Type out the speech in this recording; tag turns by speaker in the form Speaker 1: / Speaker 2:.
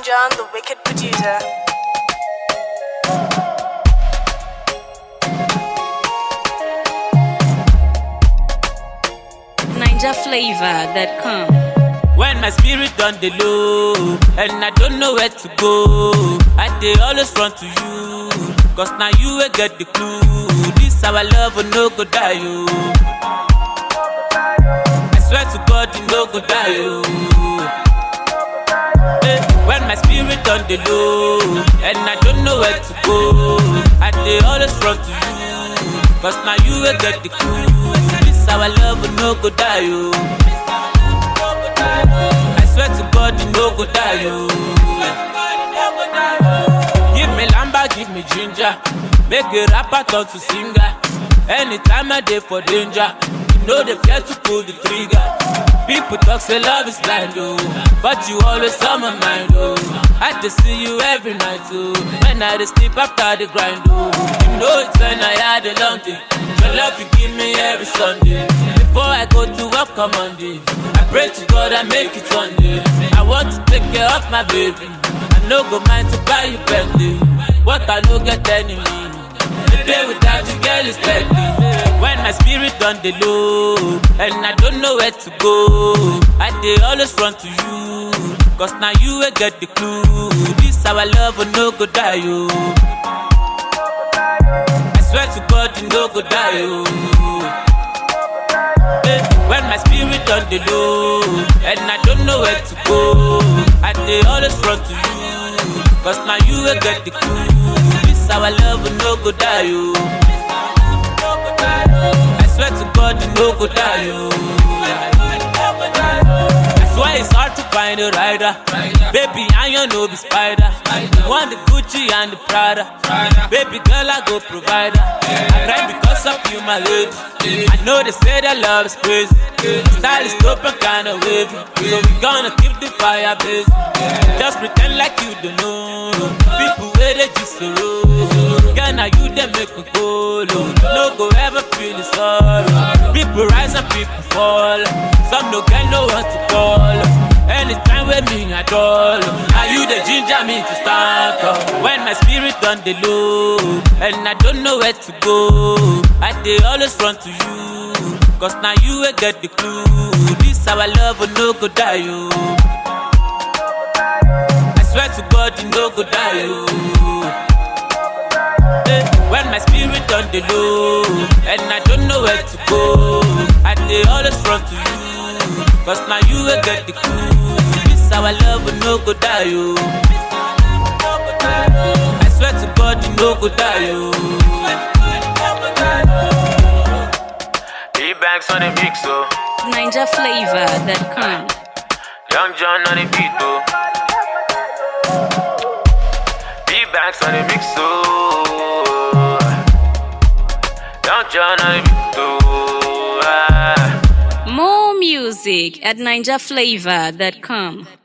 Speaker 1: John, the wicked producer.
Speaker 2: NinjaFlavor.com.
Speaker 3: When my spirit done the low and I don't know where to go, I dey always run to you. Cause now you will get the clue. This our love will no go die, yo. I swear to God, you no go die, yo. Eh, When my spirit done the low and I don't know where to go, I dey always run to you. Cause now you will get the clue. This our love will no go die, yo. I swear to God, you no go die, yo. Give me lamba, give me ginger. Make a rapper turn to singer. Anytime I dey for danger, you know they fear to pull the trigger. People talk say love is blind, oh, but you always on my mind, oh. I just see you every night, oh. When I dey sleep after the grind, oh. You know it's when I had a long day. Your love you give me every Sunday. Before I go to work on Monday, I pray to God I make it one day. I want to take care of my baby. I no go mind to buy you Bentley. What I no get enemy. The day without you, girl, is deadly. When my spirit done the low, and I don't know where to go, I dey always run to you. Cause now you will get the clue. This our love will no go die, yo. I swear to God, you no go die, yo. Eh, When my spirit on the low And I don't know where to go I dey always run to you Cause now you will get the clue This our love will no go die yo I swear to God you no go die yo That's why it's hard to find a rider Baby I you no be spider You want the Gucci and the Prada Baby girl I go provider I cry because of you my lady I know they say that love is crazy Style is dope and kinda wavy So we gonna keep the fire blazing Just pretend like you don't know People where they just so low Girl now you they make me go low No go ever feel the sorrow People rise and people fall Some no get no one to call Anytime with me at all Are you the ginger me to start up When my spirit on the low And I don't know where to go I dey always run to you Cause now you will get the clue This our love will no go die yo I swear to God you no go die yo Eh, When my spirit on the low And I don't know where to go I dey always run to you Cause now you will get the clue This our love will no go die yo I swear to God you no go die yo
Speaker 4: E-Banks on the mix, oh.
Speaker 2: NinjaFlavor.com.
Speaker 4: Young John on the beat, oh. E-Banks on the mix, oh. Young John on the beat, oh. Ah.
Speaker 2: More music at NinjaFlavor.com.